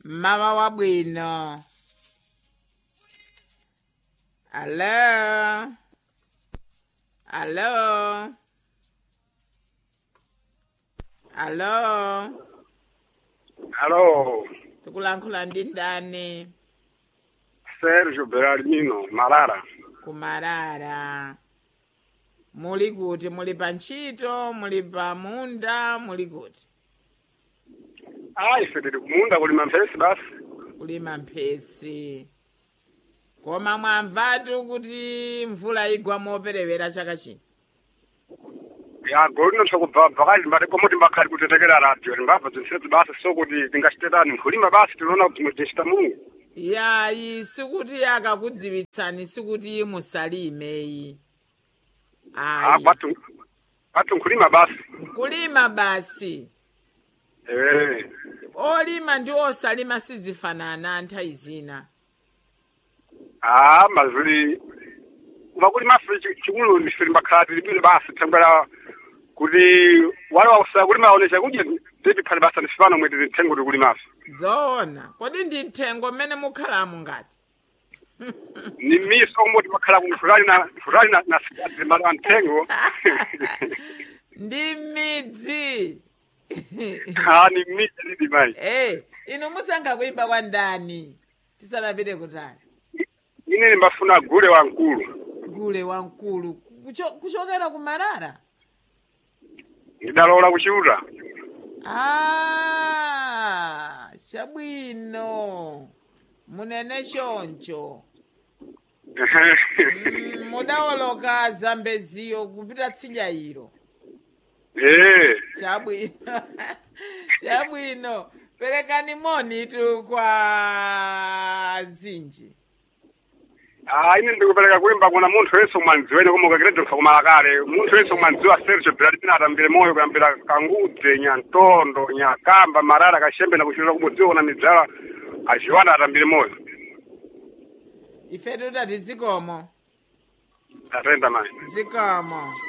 mmawa wabwino alo alo alo Allo, tikulankhula ndi ndani Sergio Berardino, Marara. kumarara muli kuti muli pa ntchito muli pa munda muli kuti Ah, ife tiri kumunda kulima mphesi basi. kulima mphesi koma mwamvatu kuti mvula igwa moperewera chaka chino Ya golino chokubva bvakali mbati komo timbakali kutetekera radio timbabva zinsezi basi so kuti tingachitetani kulima basi tinoona kuti muchita mungu. yayi sikuti akakudziwitsani sikuti musalimeyi Ah, ayi kwatu kwatu kulima basi. kulima basi Eh. olima ndi osalima sizifanana nthawi zina Ah, mazuli vakulima fe chikulu ndife timbakhala tilibwino basi tembera kuti wale wakusaya kulima aonesha kuti tipiphali basa nisifano mweti zinthengo tikulimaso. zoona kodi ndi mthengo mmene mukhalamo ngati ni miso umoti makhala kumfurani na furani na na zimala nthengo ndi midzi ha ni miti lidi mai Eh, inu musankha kuimba kwa ndani tisanapite kutali ine nimbafuna gule wa nkulu gule wamkulu Kucho- kuchokera ku marara ndidalola kuchiuta ah chabwino munene choncho Mm, mudawoloka zambeziyo kupita tsidya ilo eh chabwino chabwino perekani moni tu kwa zinji ah ine ndikupereka kuimba kuna munthu wense umwanziwene koma ukakiredzofa kumalakale munthu wense umwanziwa sergio brad pina atambire moyo kuyambira kangudze nyantondo nyakamba marara kashembe na kuchiuta kubodziwa kuna midzala achiwana atambire moyo ife tutati zikomo atenda mai zikomo